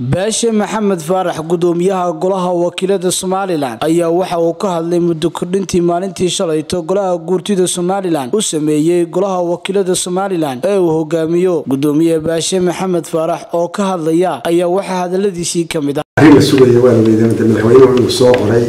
baashe maxamed faarax gudoomiyaha golaha wakiilada somalilan ayaa waxa uu ka hadlay muddo kordhintii maalintii shalayto golaha guurtida somalilan u sameeyey golaha wakiilada somalilan ee uu hogaamiyo gudoomiye baashe maxamed faarax oo ka hadlaya ayaa waxaa hadaladiisii ka mid ah arrin la sugaya waa la weydiinaya madaxweynuhu inuu soo qoray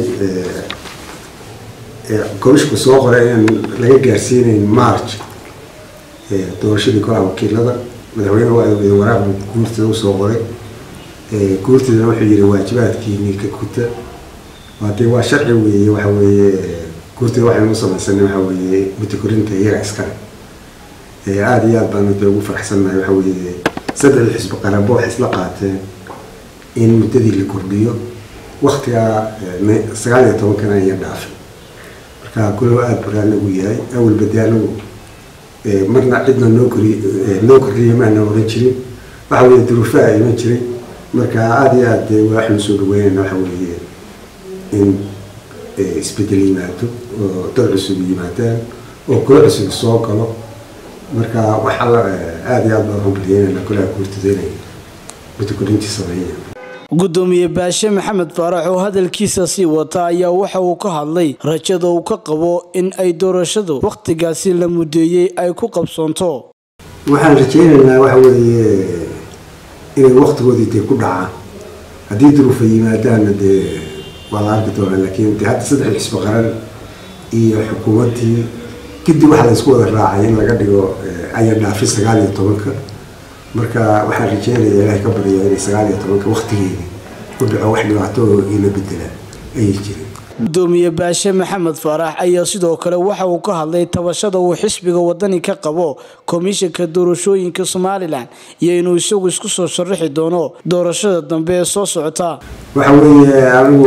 komishku soo qoray inaan laga gaarsiinayn march doorashadii golaha wakiilada madaxweynuhu waa weydiin waraaq guurtida usoo qoray guurtidana wuxuu yihi waajibaadkiini ka guta hadee waa sharci weeye waxa weeye guurtida waxaynu u samaysanay waxa weeye mutakorinta iyaga iskale aada iyo aad baanu dee ugu faraxsannahay waxa weeye saddex xisbi qaranba waxay isla qaateen in muddadii la kordhiyo waktigaa sagaal iyo tobankana aya dhaafay marka golow aada bura anagu yahay awalba dee anagu marna cidna noo kori noo kordhiya maana oran jirin waxa weeye duruufaha iman jiray marka aada iyo aad dee waxaynu soo dhaweynayna waxa weeye in isbedel yimaado oo dad cusub yimaadaan oo golo cusub soo galo marka waxa aada iyo aad baan rumbalyeynayna golaha guurtada inay mutakorintii sameeyeen gudoomiye baashe maxamed faarax oo hadalkiisa sii wata ayaa waxa uu ka hadlay rajada uu ka qabo in ay doorashadu wakhtigaasi la mudeeyey ay ku qabsoonto waxaan rajaynaynaa waxa weeye inay waktigoodii dee ku dhacaan haddii duruufa yimaadaanna dee waa la arki doonaa laakiin de hadda saddex xisbi qaran iyo xukuumaddii kadib waxaa la isku wada raacay in laga dhigo aya dhaafi sagaal iyo tobanka marka waxaan rajeynaya ilaahay ka barya inay sagaal iyo tobanka waktigeedii u dhaco wax dhibaato ina bedela ayay jireen gudoomiye baashe maxamed faarax ayaa sidoo kale waxa uu ka hadlay tabashada uu xisbiga wadani ka qabo komishanka doorashooyinka somalilan iyo inuu isagu isku soo sharaxi doono doorashada dambe ee soo socota waxa weeye anigu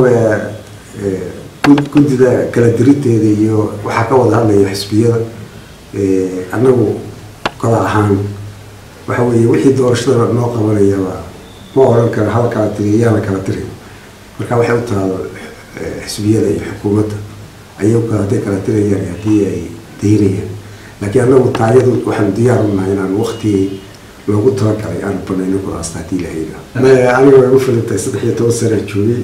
guddida kala diriteeda iyo waxaa ka wada hadlaya xisbiyada annagu kala ahaan waxa weeye wixii doorashada noo qabanayaba ma oran karo hal kala tiri iyaan la kala tirin marka waxay u tahay xisbiyada iyo xukuumadda ayagu hadday kala tirayaan haddii ay daynayaan laakiin annagu taayadu waxaanu diyaar u nahay inaan waktigii loogu talagalay aanu banayno kulaasta haddii la hayda aniga way ugu filantahay saddex iyo toban sana joogay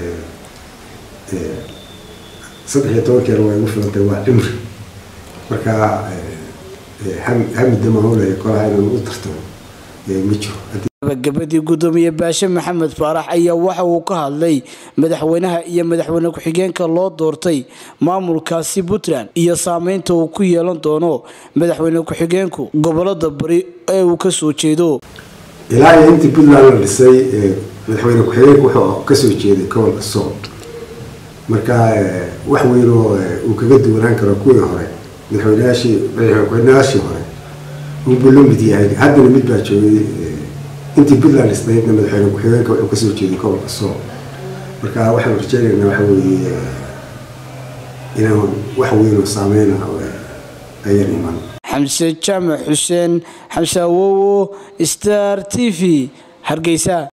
saddex iyo tobankeena way ugu filantahay waa cimri marka hamida maamulaya kolaha inaan u tartamo ma jiro gabagabadii gudoomiye baashe maxamed faarax ayaa waxa uu ka hadlay madaxweynaha iyo madaxweyne ku-xigeenka loo doortay maamulkaasi puntland iyo saameynta uu ku yeelan doono madaxweyne ku-xigeenku gobolada bari ee uu kasoo jeedo ilaa iyo intii puntland la dhisay madaxweyne ku-xigeenku wuxuu kasoo jeeday gobolka sool marka wax weynoo uu kaga duwanaan karo kuwii hore madaxweynayaashii madaxweynayaashii hore unbuu la mid yahay haddana mid baa joogay intii puntland isnaydna madaxweyne ku-xigeenka wuxuu kasoo jeeday gobolka sool marka waxaanu rajeynaynaa waxa weeye inaan wax weynoo saameyna ayan iman xamse jaamac xuseen xamse awowo star t v hargeysa